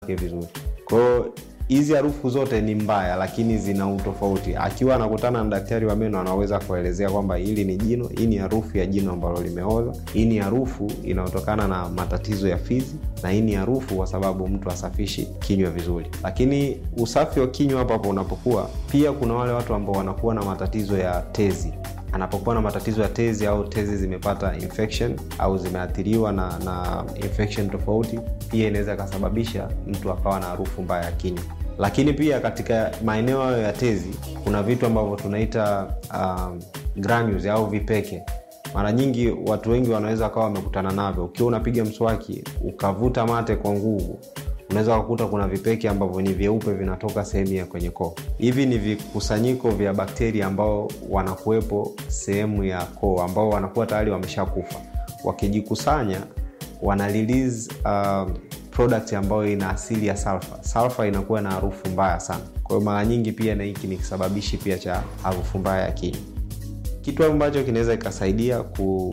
vizuri kwa hiyo hizi harufu zote ni mbaya lakini zina utofauti akiwa anakutana na daktari wa meno anaweza kuelezea kwamba hili ni jino hii ni harufu ya jino ambalo limeoza hii ni harufu inayotokana na matatizo ya fizi na hii ni harufu kwa sababu mtu asafishi kinywa vizuri lakini usafi wa kinywa hapo hapo unapokuwa pia kuna wale watu ambao wanakuwa na matatizo ya tezi anapokuwa na matatizo ya tezi au tezi zimepata infection au zimeathiriwa na, na infection tofauti pia inaweza ikasababisha mtu akawa na harufu mbaya ya kinywa lakini pia katika maeneo hayo ya tezi kuna vitu ambavyo tunaita um, granules au vipeke mara nyingi watu wengi wanaweza wakawa wamekutana navyo ukiwa unapiga mswaki ukavuta mate kwa nguvu unaweza kukuta kuna vipeke ambavyo ni vyeupe vinatoka sehemu ya kwenye koo hivi ni vikusanyiko vya bakteria ambao wanakuwepo sehemu ya koo ambao wanakuwa tayari wameshakufa wakijikusanya wana release, uh, product ambayo ina asili ya sulfa sulfa inakuwa na harufu mbaya sana kwa hiyo mara nyingi pia na hiki ni kisababishi pia cha harufu mbaya ya kinywa kitu ambacho kinaweza ikasaidia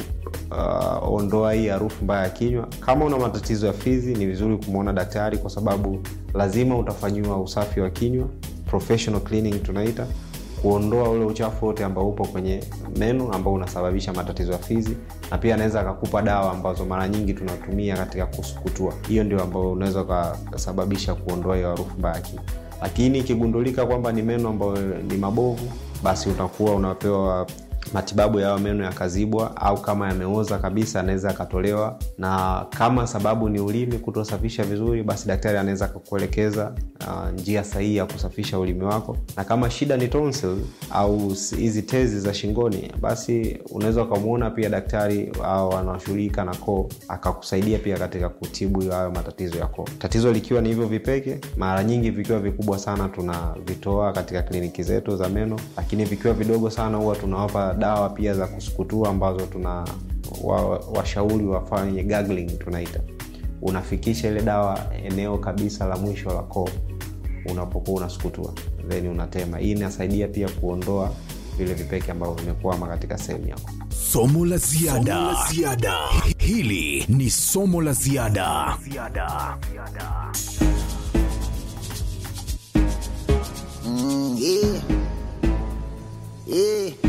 kuondoa uh, hii harufu mbaya ya kinywa kama una matatizo ya fizi ni vizuri kumwona daktari kwa sababu lazima utafanyiwa usafi wa kinywa professional cleaning tunaita kuondoa ule uchafu wote ambao upo kwenye meno ambao unasababisha matatizo ya fizi na pia anaweza akakupa dawa ambazo mara nyingi tunatumia katika kusukutua hiyo ndio ambayo unaweza ukasababisha kuondoa hiyo harufu mbaya ya kinywa lakini ikigundulika kwamba ni meno ambayo ni mabovu basi utakuwa unapewa matibabu yayo meno yakazibwa au kama yameoza kabisa anaweza akatolewa na kama sababu ni ulimi kutosafisha vizuri basi daktari anaweza akakuelekeza uh, njia sahihi ya kusafisha ulimi wako na kama shida ni tonsil au hizi tezi za shingoni basi unaweza ukamwona pia daktari au anaoshughulika na koo akakusaidia pia katika kutibu hayo matatizo ya koo tatizo likiwa ni hivyo vipeke mara nyingi vikiwa vikubwa sana tunavitoa katika kliniki zetu za meno lakini vikiwa vidogo sana huwa tunawapa dawa pia za kusukutua ambazo tuna washauri wa wafanye gargling tunaita unafikisha ile dawa eneo kabisa la mwisho la koo unapokuwa unasukutua then unatema hii inasaidia pia kuondoa vile vipeke ambavyo vimekwama katika sehemu yako somo la ziada somo la ziada hili ni somo la ziada Mm, yeah. Yeah.